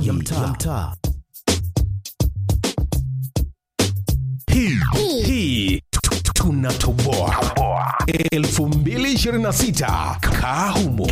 kodi ya mtaa. Hii hii tunatoboa 2026 kahumo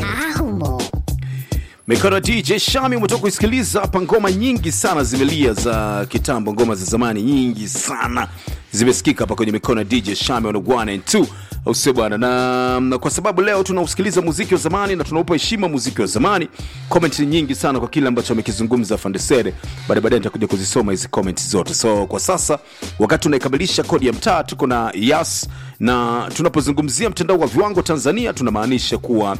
Mikono DJ Shami umetoka kuisikiliza hapa. Ngoma nyingi sana zimelia za kitambo, ngoma za zamani nyingi sana zimesikika hapa kwenye mikono ya DJ Shami on 1 and 2, au sio bwana? Na, na kwa sababu leo tunausikiliza muziki wa zamani na tunaupa heshima muziki wa zamani, comment ni nyingi sana kwa kile ambacho amekizungumza Fandesere. Baada baadaye nitakuja kuzisoma hizi comment zote. So kwa sasa wakati tunaikamilisha kodi ya mtaa, tuko na Yas na tunapozungumzia mtandao wa viwango Tanzania tunamaanisha kuwa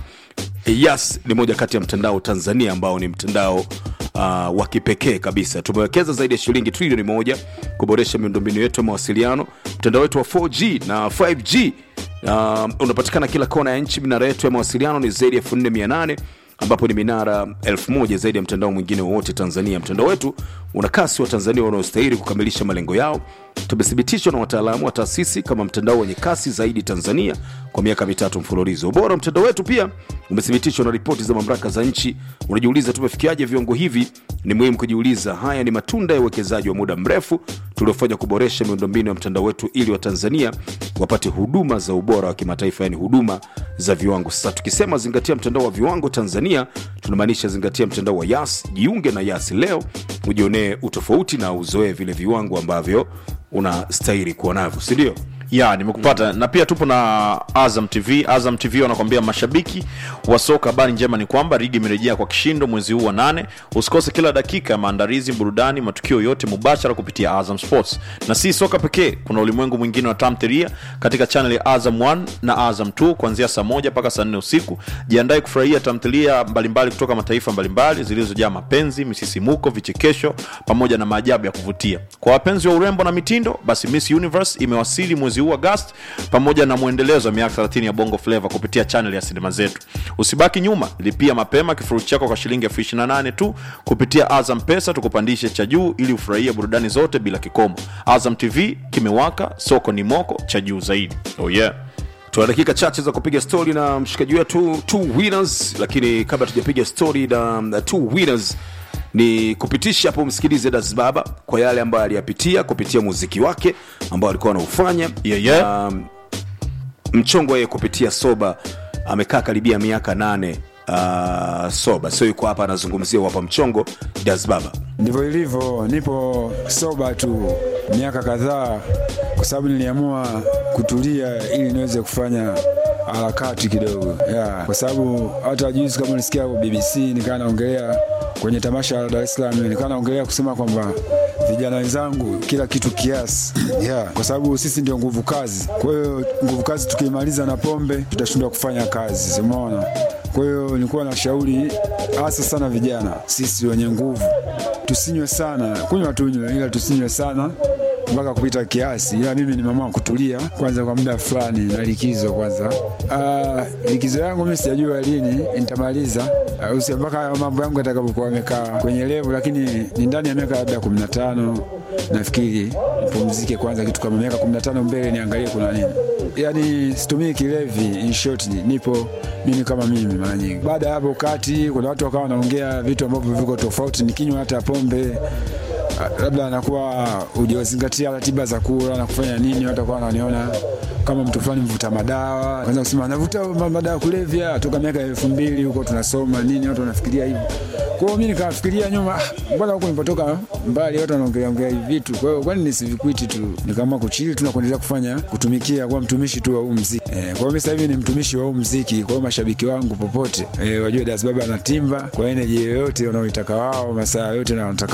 Yas ni moja kati ya mtandao Tanzania ambao ni mtandao uh, wa kipekee kabisa. Tumewekeza zaidi ya shilingi trilioni moja kuboresha miundombinu yetu ya mawasiliano. Mtandao wetu wa 4G na 5G uh, unapatikana kila kona ya nchi. Minara yetu ya mawasiliano ni zaidi ya 4800 ambapo ni minara elfu moja zaidi ya mtandao mwingine wowote Tanzania. Mtandao wetu una kasi wa Tanzania wanaostahili kukamilisha malengo yao. Tumethibitishwa na wataalamu wa taasisi kama mtandao wenye kasi zaidi Tanzania kwa miaka mitatu mfululizo. Ubora wa mtandao wetu pia umethibitishwa na ripoti za mamlaka za nchi. Unajiuliza tumefikiaje viwango hivi? Ni muhimu kujiuliza. Haya ni matunda ya uwekezaji wa muda mrefu tuliofanya kuboresha miundombinu ya mtandao wetu ili Watanzania wapate huduma za ubora wa kimataifa, yani huduma za viwango. Sasa tukisema zingatia mtandao wa viwango Tanzania, tunamaanisha zingatia mtandao wa Yas. Jiunge na Yas leo ujionee utofauti na uzoee vile viwango ambavyo unastahili kuwa navyo, si ndio? ya nimekupata na pia tupo na azam tv azam tv wanakwambia mashabiki wa soka habari njema ni kwamba ligi imerejea kwa kishindo mwezi huu wa nane usikose kila dakika ya maandalizi burudani matukio yote mubashara kupitia azam sports na si soka pekee kuna ulimwengu mwingine wa tamthilia katika chanel ya azam 1 na azam 2 kuanzia saa moja mpaka saa nne usiku jiandae kufurahia tamthilia mbalimbali kutoka mataifa mbalimbali zilizojaa mapenzi misisimuko vichekesho pamoja na maajabu ya kuvutia kwa wapenzi wa urembo na mitindo basi miss universe imewasili mwezi huu Agosti pamoja na mwendelezo wa miaka 30 ya Bongo Flava kupitia channel ya sinema zetu. Usibaki nyuma, lipia mapema kifurushi chako kwa shilingi elfu ishirini na nane tu kupitia Azam Pesa, tukupandishe cha juu ili ufurahie burudani zote bila kikomo. Azam TV kimewaka, soko ni moko cha juu zaidi. Oh yeah. tuna dakika chache za kupiga stori na mshikaji wetu two winners lakini kabla tujapiga stori na na two winners ni kupitisha hapo msikilize das baba kwa yale ambayo aliyapitia kupitia muziki wake ambao alikuwa anaufanya Yeah, yeah. um, mchongo yeye kupitia soba amekaa karibia miaka nane uh, soba sio yuko hapa anazungumzia wapa mchongo das baba ndivyo ilivyo nipo soba tu miaka kadhaa kwa sababu niliamua kutulia ili niweze kufanya harakati kidogo yeah. kwa sababu hata juzi kama nisikia bbc nikaa naongelea kwenye tamasha la dar es salaam nikaa naongelea kusema kwamba vijana wenzangu kila kitu kiasi yeah. kwa sababu sisi ndio nguvu kazi kwa hiyo nguvu kazi tukiimaliza na pombe tutashindwa kufanya kazi umeona kwa hiyo nilikuwa na shauri hasa sana vijana sisi wenye nguvu tusinywe sana kunywa tunywe ila tusinywe sana mpaka kupita kiasi ila mimi nimeamua kutulia kwanza kwa muda fulani na likizo kwanza uh, likizo yangu mi sijajua lini nitamaliza uh, usi mpaka hayo mambo yangu yatakapokuwa amekaa kwenye levu lakini ni ndani ya miaka labda kumi na tano nafikiri nipumzike kwanza kitu kama miaka kumi na tano mbele niangalie kuna nini yani situmii kilevi in short, ni- nipo mimi kama mimi mara nyingi baada ya hapo kati kuna watu wakawa wanaongea vitu ambavyo viko tofauti nikinywa hata pombe Ah, labda anakuwa hujazingatia ratiba za kula na kufanya nini, watu wakawa wananiona kama mtu fulani mvuta madawa, kwanza kusema anavuta ma- madawa kulevya toka miaka elfu mbili huko tunasoma nini, watu wanafikiria hivyo. Kwa hiyo mimi nikafikiria nyuma, ah, mbona huko nilipotoka mbali watu wanaongelea ongelea hivi vitu, kwa hiyo kwani nisivikwiti tu, nikaamua kuchili tu na kuendelea kufanya kutumikia, kuwa mtumishi tu wa huu mziki eh. Kwa hiyo mimi sasa hivi ni mtumishi wa huu mziki, kwa hiyo mashabiki wangu popote eh, wajue Das Baba anatimba kwa energy yoyote wanaoitaka wao, masaa yote na wanataka